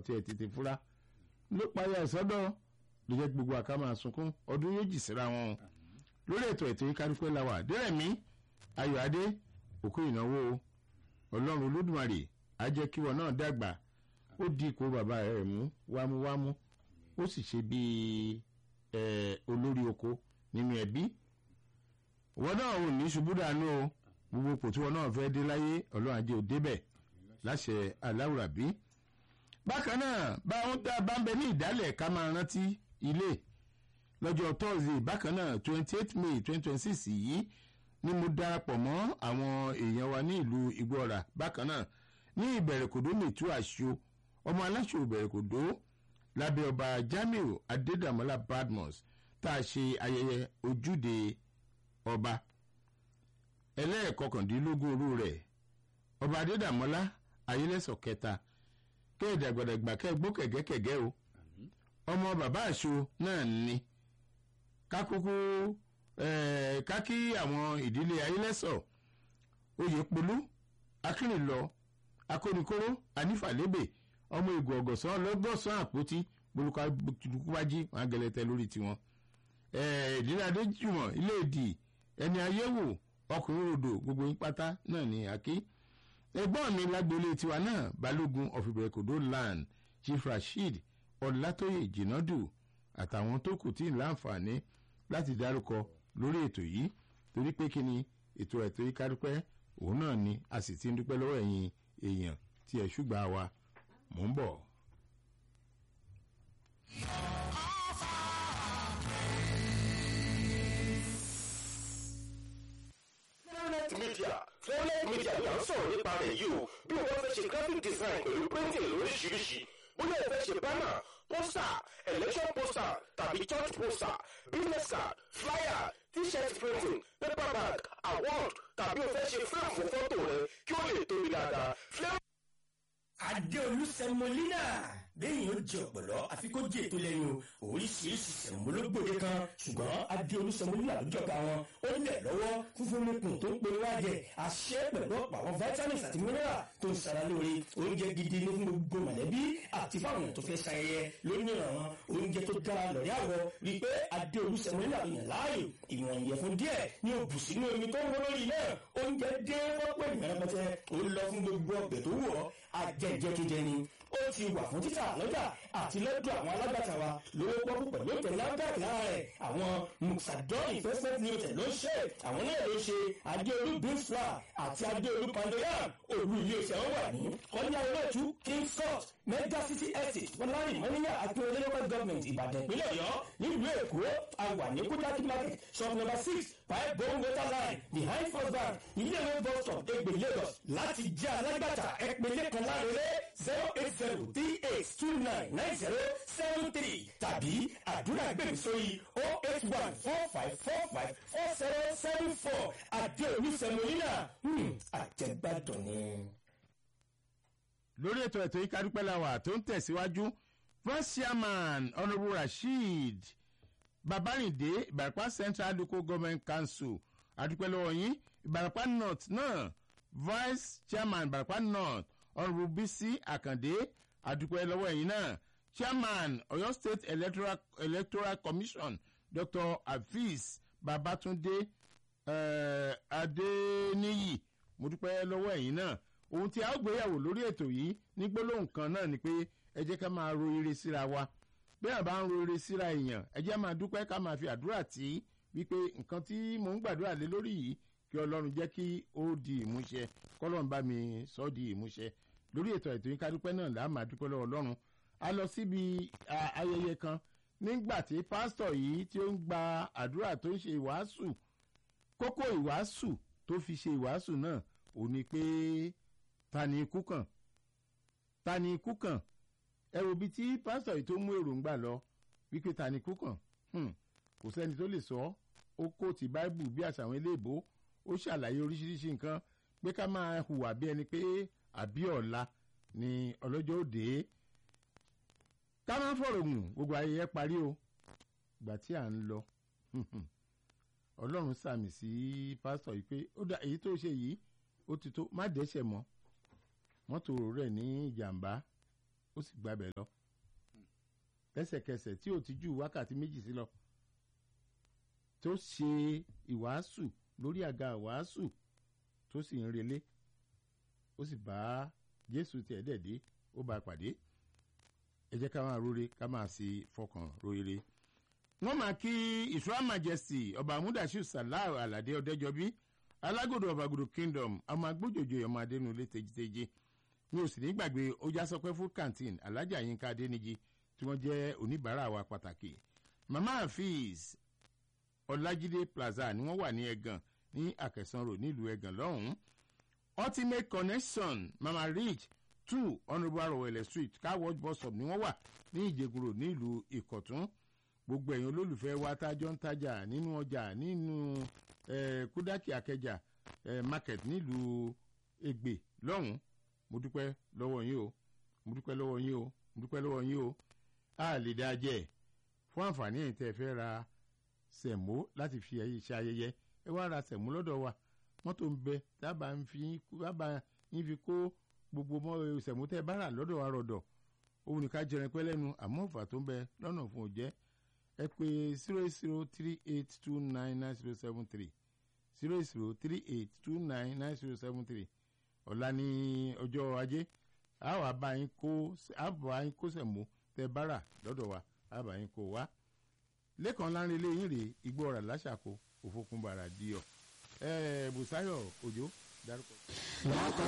tiẹ̀ tètè fura ló payà ìsọdọ̀ ló jẹ́ gbogbo àká máa sunkún ọdún yóò jì síra wọn lórí ètò ètò yìí kárípẹ́ la wà dẹ́rẹ̀mí ayọ̀ adé òkú ìnáwó ọlọ́run olódùmarè á jẹ́ kí wọn náà dàgbà ó di ipò bàbá rẹ̀ mú wámúwámú ó sì ṣe bíi olórí oko nínú ẹbí wọn náà ò ní ṣubú dànù o gbogbo ipò tí wọn náà fẹ́ dé láyé ọlọ́run ajé ò débẹ̀ láṣẹ aláwùrábí bákan náà báwọn tá a bá ń bẹ ní ìdálẹ̀ ká máa rántí ilé lọ́jọ́ thursday bákan náà twenty eight may twenty twenty six yìí ni mo darapọ̀ mọ́ àwọn èèyàn wa ní ìlú igbóọ̀rà bákan náà ní ìbẹ̀rẹ̀kòdó mẹ̀tú àṣọ ọmọ aláṣọ ìbẹ̀rẹ̀kòdó lábẹ́ ọba jamiu adédàmọ́lá badmus tá a ṣe ayẹyẹ ojúde ọba ẹlẹ́ẹ̀kọkàndínlógún òru rẹ̀ ọba adédàmọ́lá ayélẹ́sọ̀ kẹta kẹ́ẹ̀dàgbàdàgbà kẹ́ẹ̀gbó kẹ̀gẹ́kẹ̀gẹ́ o ọmọ bàbá àṣọ náà ní kákókó kákí àwọn ìdílé ayélẹ́sọ̀ oyèpolú akínrìnlọ akónikóró anífàlébè ọmọ ìgò ọ̀gọ̀sán lọ́gọ́sán àpótí bolùkọ́bájí wọn gẹlẹtẹ lórí tiwọn ìdílé adéjùmọ̀ ilé ìdì ẹni ayéwò ọkùnrin rodò gbogbo yín pátá náà ní àkí ẹgbọ́n mi lágboolé tiwa náà balógun of ibrekudo land chief rasheed ọlátóyè jìnàdù àtàwọn tó kù tí ń láǹfààní láti dárúkọ lórí ètò yìí torí pé kí ni ètò ẹ̀tọ́ yìí kádúpẹ́ òun náà ni a sì ti ń dúpẹ́ lọ́wọ́ ẹ̀yin èèyàn tí ẹ̀ ṣùgbà wa mò ń bọ̀. Flownet Media Flownet Media ni à ń sọ̀rọ̀ nípa rẹ̀ yìí o bí wọ́n fẹ́ ṣe graphic design pẹ̀lú printing lóríṣiríṣi bóyá ẹ fẹ́ ṣe banner poster election poster tàbí church poster business card flyer t-shirt printing paper bag award tàbí o fẹ́ ṣe frame fún fọ́tò rẹ kí ó lè tóbi dáadáa. Adéolú Sẹmọlínà bẹ́ẹ̀ni ó jẹ ọ̀pọ̀lọ́ àfi kó jẹ ètò lẹ́nu oríṣiríṣi sẹ̀mọ́lógbòde kan ṣùgbọ́n Adéolú Sẹmọlínà ló jọba wọn ó lẹ̀ lọ́wọ́ fúnfún nípùn tó ń pe wájẹ àṣẹ pẹ̀lú ọ̀pọ̀ àwọn vitamins àti mineral tó ń sara lóore oúnjẹ gidi ní fún gbogbo mọ̀lẹ́bí àti fáwọn tó fẹ́ ṣayẹyẹ lónìí àwọn oúnjẹ tó dára lọ́rí àwọ̀ rí i pé Adéolú Sẹmọlínà ló yàn láàyò ìwọ̀n ìyẹ̀fun díẹ̀ ní òbù sínú omi tó ń wọ́n lórí náà oúnjẹ dé wọ́pọ̀ ìmọ̀ràn ó lọ fún gbogbo ọbẹ̀ tó wù ọ́ ajẹjẹ tó jẹ ni ó ti wà fún títà lọ́jà àti lọ́dọ̀ àwọn alágbàtà wa lówó pọ́kú pẹ̀lú ìtẹ̀lé lágbàtà lára rẹ̀ àwọn musadọ́ọ̀nì investment limited ló ń ṣe àwọn náà ló ṣe adéolú beef flour àti adéolú pandoyam olú ilé iṣẹ́ wọn wà ní kọ́nyá olóòtú king court mega city estate fọlárí mọ́níyà àti olóyèwọ́ government ìbàdàn ìpínlẹ̀ ọ̀yọ́ nílùú èkó àwà ní kújákí market shop number six five bone water line behind first bank ilé ìwé bus stop egbe lagos láti jẹ́ alágbàtà ẹ̀pẹ̀lẹ̀ kan láre zero eight zero three eight two nine nine zero seven three tàbí àdúrà gbèmí sórí oh eight one four five four five four zero seven four àdéhùn sẹmọlínà àjẹgbàdùn ni. lórí ètò ètò yìí kádúpẹ́ làwà tó ń tẹ̀síwájú vice chairman honourable rasheed babarinde ìbàràpá central local government council adúpẹ́ lọ́wọ́ yín ìbàràpá north náà vice chairman ìbàràpá north honourable bisi akande adúpẹ́ lọ́wọ́ ẹ̀yin náà chairman ọ̀yọ́ state electoral, electoral commission dr hafiz babatunde uh, adeniyi mo dúpẹ́ lọ́wọ́ ẹ̀yin náà ohun tí a ó gbéyàwó lórí ètò yìí ní gbólóhùn kan náà ni pé ẹ jẹ́ ká máa ro ire síra wa bí a bá ń ro ire síra èèyàn ẹ jẹ́ máa dúpẹ́ ká máa fi àdúrà tí wípé nǹkan tí mò ń gbàdúrà lé lórí yìí kí ọlọ́run jẹ́ kí ó di ìmúṣẹ kọ́lọ́run bá mi sọ ọ́ di ìmúṣẹ lórí ètò ètò yìí ká dúpẹ́ náà là á máa dúpẹ́ lọ́wọ́ ọlọ́run a lọ síbi ayẹyẹ kan nígbà tí pásítọ̀ yìí tí ó ń gba àdúrà tó ń ṣe ìwàásù kókó ìwàásù tó fi ṣe ìwàásù náà ò ní pé ta ni ikú kàn ta ni ikú kàn ẹ wo bí tí pásítọ̀ yìí tó mú èròǹgbà lọ wípé ta ni ikú kàn kò sẹ́ni tó lè sọ ó kó ti báíbù bí àṣà àwọn eléèbó ó ṣàlàyé oríṣiríṣi nǹkan pé ká máa hùwà bí ẹni pé àbí ọ̀la ni ọlọ́jọ́ òde ká máa fọ̀rọ̀ gùn gbogbo ayẹyẹ parí o ìgbà tí à ń lọ ọlọ́run sàmì sí pásítọ̀ yìí pé ó dá èyí tó ṣe yìí ó ti tó má dẹ́sẹ̀ mọ́ mọ́tò rẹ̀ ní ìjàmbá ó sì gbabẹ̀ lọ lẹ́sẹ̀kẹsẹ̀ tí ò ti ju wákàtí méjì sí lọ tó ṣe ìwàásù lórí àga ìwàásù tó sì ń relé ó sì bá jésù tiẹ̀ dẹ̀ dé ó bá a pàdé ẹ jẹ́ ká máa rore ká máa sì fọkàn rore. wọ́n máa kí ìṣúra majesty ọba amúdàṣù salau aládé ọ̀dẹ́jọbí alágòdò ọ̀bàgòdò kingdom ọmọ agbójòjò ọmọ adẹnulé tejiteje mi ò sì ní gbàgbé ojásọpẹ́ food canteen alájà yínká adẹniji tí wọ́n jẹ́ oníbàárà wa pàtàkì mama hafiz ọlájídé plaza ni wọ́n wà ní ẹ̀gàn ní àkẹsànrò nílùú ẹ̀gàn lọ́hùn-ún ultimate connection mama rich two honourable arowele street car wash bus stop ni wọ́n wà ní ìjẹgùrò nílùú ìkọ̀tún gbogbo ẹ̀yin olólùfẹ́ wa tájọ́ ń tajà nínú ọjà nínú eh, kúdákì akẹjà eh, market nílùú ègbè lọ́hùn-ún mo dúpẹ́ lọ́wọ́ yín o mo dúpẹ́ lọ́wọ́ yín o mo dúpẹ́ lọ́wọ́ yín o a lè dá jẹ́ fún àǹfààní ẹ̀yin tẹ́ ẹ fẹ́ ra sẹ̀mó láti fi ṣe ayẹyẹ ẹ wá ra sẹ̀mó lọ́dọ̀ wa mọ́tò ń bẹ dábàá ń fi dábàá ń fi kó gbogbo mọ́ sẹ̀mó tẹ́ ẹ bá rà lọ́dọ̀ wa rọ̀dọ̀ òun nìkan jẹrin pẹ́ lẹ́nu àmọ́ òfà tó ń bẹ lọ́nà fún òjẹ́ ẹ pé zero eight zero three eight two nine nine zero seven three zero eight zero three eight two nine nine zero seven three ọ̀la ní ọjọ́ ajé a wà bá yín kó a bá yín kó sẹ̀mó tẹ́ bá rà lọ́dọ̀ wa a bá yín kó wá lẹ́kàn lárin ilé yín rèé igbó ọ̀rà láṣàkó òfókùnbàrà díọ̀ ẹ̀ẹ́ bùsáyọ̀ òjò dárúkọ.